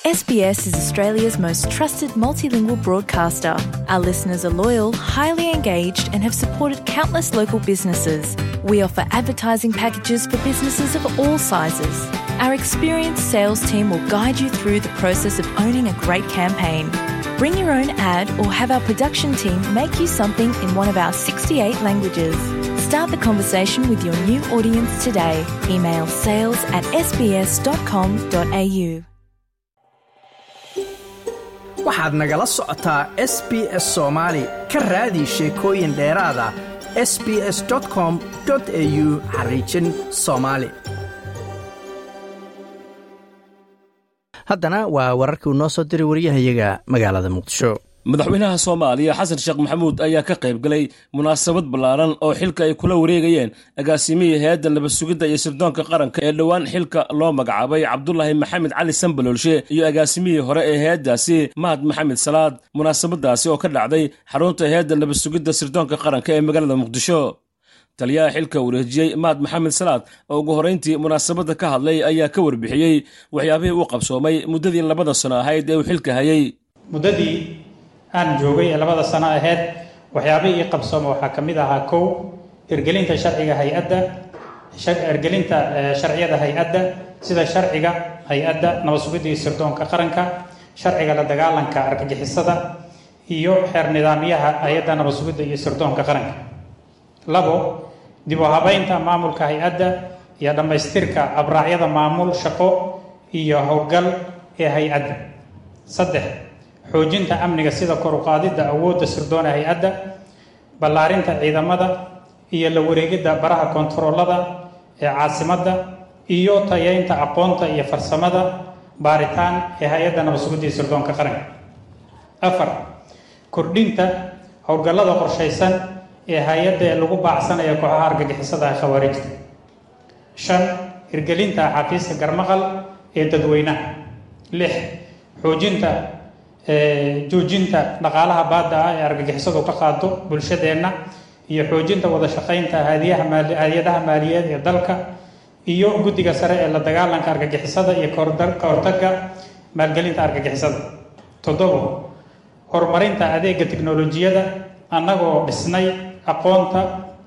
SBS is Australia's most trusted multilingual broadcaster. Our listeners are loyal, highly engaged, and have supported countless local businesses. We offer advertising packages for businesses of all sizes. Our experienced sales team will guide you through the process of owning a great campaign. Bring your own ad or have our production team make you something in one of our 68 languages. Start the conversation with your new audience today. Email sales at sbs.com.au. waxaad nagala socotaa s b s soomaali ka raadi sheekooyin dheeraada s b s com au xariijin soomaali haddana waa wararkii uu noo soo diray wariyahayaga magaalada muqdisho madaxweynaha soomaaliya xasan sheekh maxamuud ayaa ka qayb galay munaasabad ballaaran oo xilka ay kula wareegayeen agaasimihii hay-adda nabad sugidda iyo sirdoonka qaranka ee dhowaan xilka loo magacaabay cabdulaahi maxamed cali sambaloolshe iyo agaasimihii hore ee hay-addaasi mahad maxamed salaad munaasabadaasi oo ka dhacday xarunta hay-adda nabad sugidda sirdoonka qaranka ee magaalada muqdisho taliyaha xilka wareejiyey mahad maxamed salaad oo ugu horrayntii munaasabadda ka hadlay ayaa ka warbixiyey waxyaabihii uu qabsoomay muddadii labada sano ahayd ee uu xilka hayay muddadii aan joogay ee labada sano aheyd waxyaabihii ii qabsooma waxaa ka mid ahaa kow hirgelinta sharciga hay-adda hirgelinta sharciyada hay-adda sida sharciga hay-adda nabad sugidda iyo sirdoonka qaranka sharciga la dagaalanka argagixisada iyo xeer nidaamyaha hay-adda nabad sugidda iyo sirdoonka qaranka labo dib u habeynta maamulka hay-adda iyo dhammaystirka abraacyada maamul shaqo iyo howlgal ee hay-adda saddex xoojinta amniga sida kor u qaadidda awoodda sirdoona hay-adda ballaarinta ciidamada iyo la wareegidda baraha kontaroolada ee caasimadda iyo tayeynta aqoonta iyo farsamada baaritaan ee hay-adda nabad sugidda iyo sirdoonka qaranka afar kordhinta howlgallada qorshaysan ee hay-adda ee lagu baacsanaya kooxaha argagixisada ee khawaarijta shan hirgelinta xafiiska garmaqal ee dadweynaha lix xoojinta joojinta dhaqaalaha baadda ah ee argagixisadu ka qaado bulshadeenna iyo xoojinta wada shaqaynta hay-adaha maaliyeed ee dalka iyo guddiga sare ee la dagaalanka argagixisada iyo ka hortagga maalgelinta argagixisada toddobo horumarinta adeega tiknolojiyada annagoo dhisnay aqoonta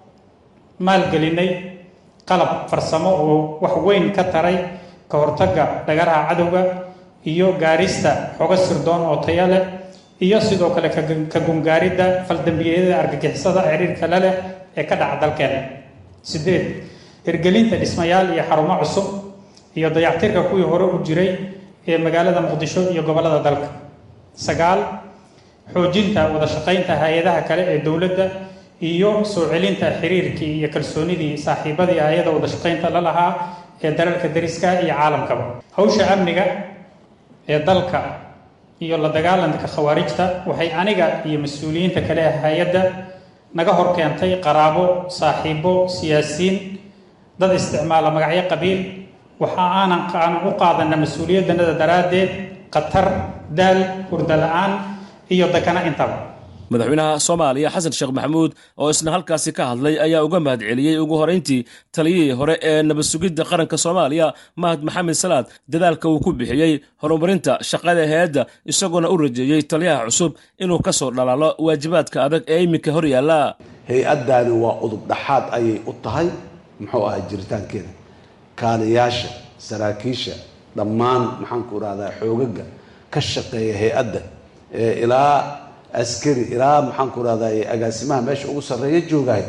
maalgelinay qalab farsamo oo wax weyn ka taray ka hortagga dhagaraha cadowga iyo gaarista xogo sirdoon oo taya leh iyo sidoo kale ka gungaaridda faldambiyeyada argagixisada xiriirka la leh ee ka dhaca dalkeena sideed hirgelinta dhismayaal iyo xarumo cusub iyo dayactirka kuwii hore u jiray ee magaalada muqdisho iyo gobollada dalka sagaal xoojinta wada shaqaynta hay-adaha kale ee dowladda iyo soo celinta xiriirkii iyo kalsoonidii saaxiibadii hay-ada wada shaqaynta la lahaa ee dalalka dariska iyo caalamkaba hawsha amniga ee dalka iyo la dagaalanka khawaarijta waxay aniga iyo mas-uuliyiinta kale ee hay-adda naga hor keentay qaraabo saaxiibo siyaasiyiin dad isticmaala magacyo qabiil waxa aanan aanan u qaadana mas-uuliyaddanada daraaddeed khatar daal hurda la-aan iyo dakana intaba madaxweynaha soomaaliya xasan sheekh maxamuud oo isna halkaasi ka hadlay ayaa uga mahad celiyey ugu horrayntii taliyihii hore ee nabad sugidda qaranka soomaaliya mahad maxamed salaad dadaalka uu ku bixiyey horumarinta shaqada hay-adda isagoona u rajeeyey taliyaha cusub inuu ka soo dhalaalo waajibaadka adag ee iminka hor yaalla hay-addaani waa udub dhaxaad ayay u tahay muxuu ahaa jiritaankeeda kaaliyaasha saraakiisha dhammaan maxaanku irahdaa xoogaga ka shaqeeya hay-adda ilaa askari ilaa maxaanku irahdaa agaasimaha meesha ugu sarreeya joogahay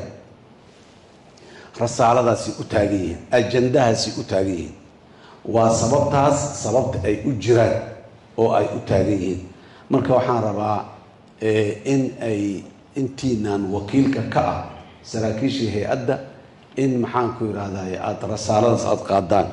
rasaaladaasi u taagan yihiin ajandahaasi u taagan yihiin waa sababtaas sababta ay u jiraan oo ay u taagan yihiin marka waxaan rabaa in ay intiinaan wakiilka ka ah saraakiishii hay-adda in maxaanku irahdaa aada rasaaladaas aada qaadaan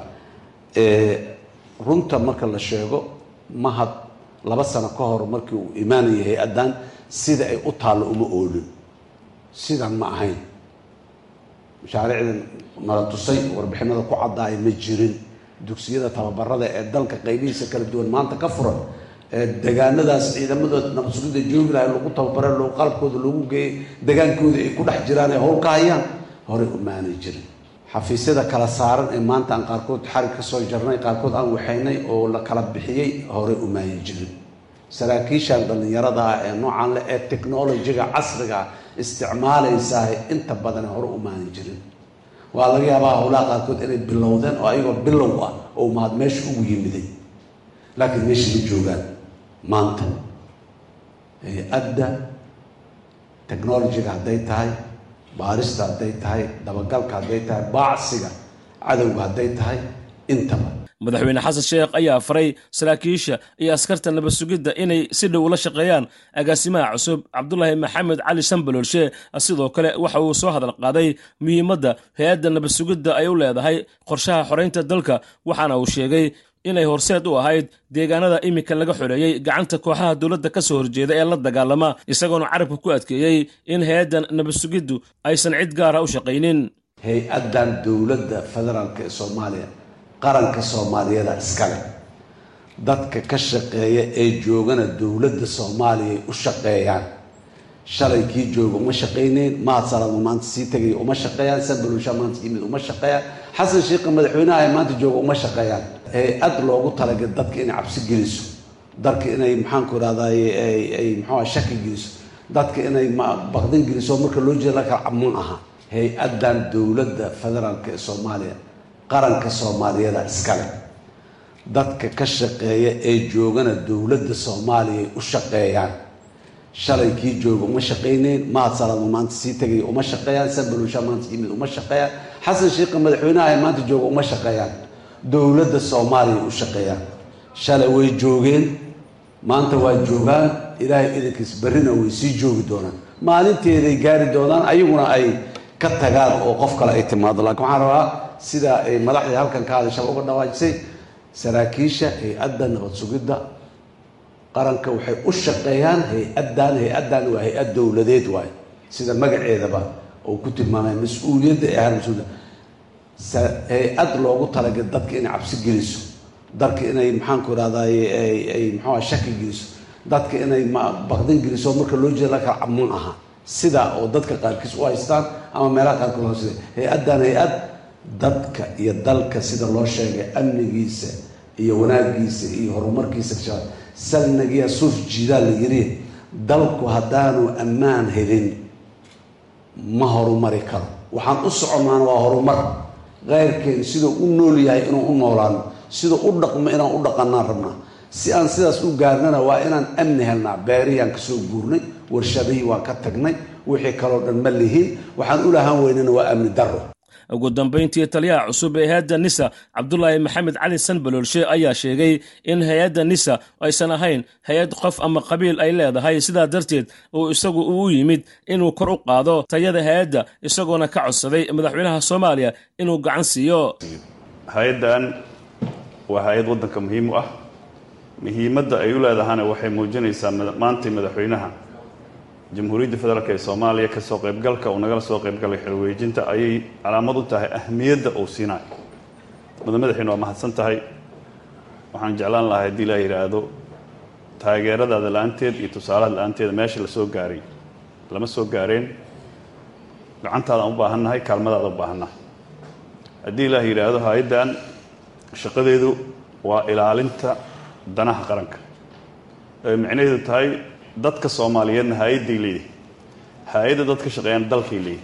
runta marka la sheego mahad laba sano ka hor markii uu imaanayay hay-addan sida ay u taallo uma oolin sidan ma ahayn mashaariicdan nala tusay warbixinada ku caddaaya ma jirin dugsiyada tababarada ee dalka qaybihiisa kala duwan maanta ka furan ee degaanadaas ciidamadooda nabasugida joogi lahay lagu tababare qalabkooda loogu geeyay degaankooda ay ku dhex jiraan ay howl ka hayaan horey umaanay jirin xafiisyada kala saaran ee maanta aan qaarkood xarig ka soo jarnay qaarkood aan waxaynay oo la kala bixiyey hore umaayin jirin saraakiishan dhallinyarada ah ee noocan leh ee technolojiga casriga isticmaalaysaah inta badan hore umaayin jirin waa laga yaabaa howlaha qaarkood inay bilowdeen oo ayagoo bilow ah oo mahad meesha ugu yimiday laakiin meesha ma joogaan maanta hay-adda technolojiga hadday tahay baarista hadday tahay dabagalka hadday tahay baacsiga cadowga hadday tahay intaba madaxweyne xasan sheekh ayaa faray saraakiisha iyo askarta nabad sugidda inay si dhow ula shaqeeyaan agaasimaha cusub cabdulaahi maxamed cali shambalolshe sidoo kale waxa uu soo hadal qaaday muhiimadda hay-adda nabad sugidda ay u leedahay qorshaha xoreynta dalka waxaana uu sheegay inay horseed u ahayd deegaanada iminka laga xoreeyey gacanta kooxaha dowladda ka soo horjeeda ee la dagaalama isagoona carabka ku adkeeyey in hay-addan nabad sugiddu aysan cid gaara u shaqaynin hay-addan dowladda federaalk ee soomaaliya qaranka soomaaliyeeda iskale dadka ka shaqeeya ee joogana dowladda soomaaliya ay u shaqeeyaan shalay kii jooga uma shaqayneyn mahad salaadma maanta sii tegaya uma shaqeeyaan sanbalusha maanta yimid uma shaqeeyaan xasan sheikha madaxweynaha ee maanta jooga uma shaqeeyaan hay-ad loogu talagal dadka inay cabsi geliso dadka inay maxaanku irahdaay ay muxuua shaki geliso dadka inay baqdin geliso marka loo jeeda lakala ma aha hay-addan dowladda federaalk ee soomaaliya qaranka soomaaliyeeda iskale dadka ka shaqeeya ee joogana dowladda soomaaliya ay u shaqeeyaan shalay kii jooga uma shaqayneyn mahad salaadma maanta sii tegaya uma shaqeeyaan sanbalusha maanta yimid uma shaqeeyaan xasan sheikha madaxweynaha ee maanta jooga uma shaqeeyaan dowladda soomaaliya u shaqeeyaan shalay way joogeen maanta waa joogaan ilaahay idankiis berrina way sii joogi doonaan maalinteeday gaari doonaan ayaguna ay ka tagaan oo qof kale ay timaado laakiin waxaan rabaa sida ay madaxdii halkan ka hadasha uga dhawaajisay saraakiisha hay-adda nabad sugidda qaranka waxay u shaqeeyaan hay-addan hay-addan waa hay-ad dowladeed waaye sida magaceedaba oo ku tilmaamay mas-uuliyadda ee ahaan mas-uuliyadda hay-ad loogu talagal dadka inay cabsi geliso dadka inay maxaanku irahdaay ay muxuua shaki geliso dadka inay baqdin geliso marka loo jeeda lakala ma aha sida oo dadka qaarkiis u haystaan ama meelaha qaarkood loo sida hay-addan hay-ad dadka iyo dalka sida loo sheegay amnigiisa iyo wanaagiisa iyo horumarkiisa kashaa salnagiya suuf jiidaa la yiri dalku haddaanu ammaan helin ma horumari karo waxaan u soconnaana waa horumar keyrkeen siduu u nool yahay inuu u noolaano siduu u dhaqmo inaan u dhaqanaan rabnaa si aan sidaas u gaarnana waa inaan amni helnaa beerihiyaan kasoo guurnay warshadihii waan ka tagnay wixii kaloo dhan ma lihin waxaan u lahaan weynana waa amni daro ugu dambayntii taliyaha cusub ee hay-adda nisa cabdulaahi maxamed cali sanbaloolshe ayaa sheegay in hay-adda nisa aysan ahayn hay-ad qof ama qabiil ay leedahay sidaa darteed uu isagu uu yimid inuu kor u qaado tayada hay-adda isagoona ka codsaday madaxweynaha soomaaliya inuu gacan siiyo hay-addan waa hay-ad waddanka muhiim u ah muhiimadda ay u leedahana waxay muujinaysaa maantay madaxweynaha jamhuuriyadda federaalk ee soomaaliya kasoo qaybgalka uu nagala soo qaybgalay xilwareejinta ayay calaamad u tahay ahmiyadda uu siinayo mudan madaxiina waa mahadsan tahay waxaan jeclaan lahaa haddii laa yidhaahdo taageeradaada la-aanteed iyo tusaalaha la-aanteeda meesha la soo gaaray lama soo gaareen gacantaadaan u baahannahay kaalmadaada u baahannahay haddii ilaah yidhaahdo hay-addan shaqadeedu waa ilaalinta danaha qaranka ay micnaheedu tahay dadka soomaaliyeedna hay-adday leeyihi hay-adda dadka shaqeeyaan dalkay leeyihi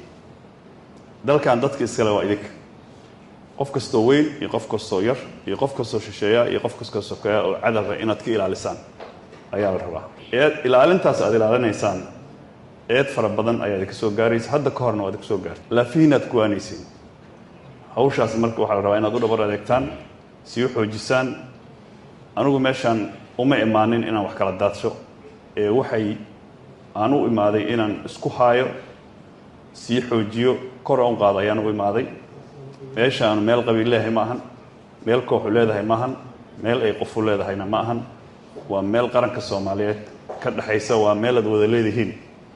dalkan dadka iskale waa idinka qof kastoo weyn iyo qof kastoo yar iyo qof kastoo shisheeya iyo qof kastoo sokeeya oo cadalra inaad ka ilaalisaan ayaa la rabaa eed ilaalintaas aad ilaalinaysaan eed fara badan ayaa idinka soo gaaraysa hadda ka horna waa idinka soo gaartay laafihiinaad kuwaanayseen hawshaas marka waxaa la rabaa inaad u dhabar adeegtaan sii u xoojisaan anigu meeshaan uma imaanin inaan wax kala daadsho ee waxay aan u imaaday inaan isku haayo sii xoojiyo kor u qaado ayaan u imaaday meeshaanu meel qabiil leedahay ma ahan meel kooxu leedahay ma ahan meel ay qofu leedahayna ma ahan waa meel qaranka soomaaliyeed ka dhexaysa waa meel aad wada leedihiin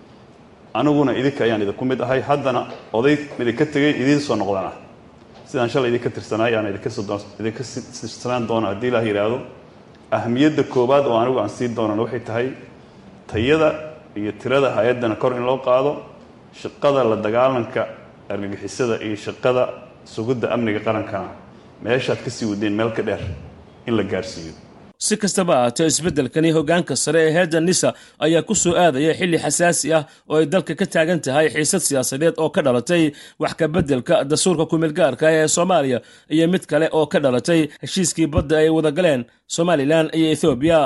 aniguna idinka ayaan idinku mid ahay haddana oday idinka tegay idiin soo noqdan ah sidaan shalay idinka tirsanaay aan idinka tirsanaan doono haddii ilaah yidhaahdo ahmiyadda koowaad oo anigu aan sii doonana waxay tahay tayada iyo tirada hay-addana kor in loo qaado shaqada la dagaalanka argagixisada iyo shaqada sugidda amniga qarankana meeshaad ka sii wadeen meel ka dheer in la gaarsiiyo si kastaba ahaatee isbeddelkani hoggaanka sare ee heedda nisa ayaa ku soo aadaya xilli xasaasi ah oo ay dalka ka taagan tahay xiisad siyaasadeed oo ka dhalatay wax ka beddelka dastuurka kumeelgaarka ee soomaaliya iyo mid kale oo ka dhalatay heshiiskii badda ay wada galeen somalilan iyo ethoobiya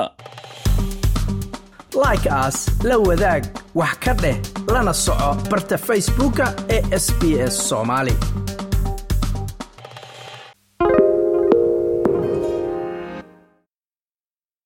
like aas la wadaag wax ka dheh lana soco barta facebooka ee sb s soomaali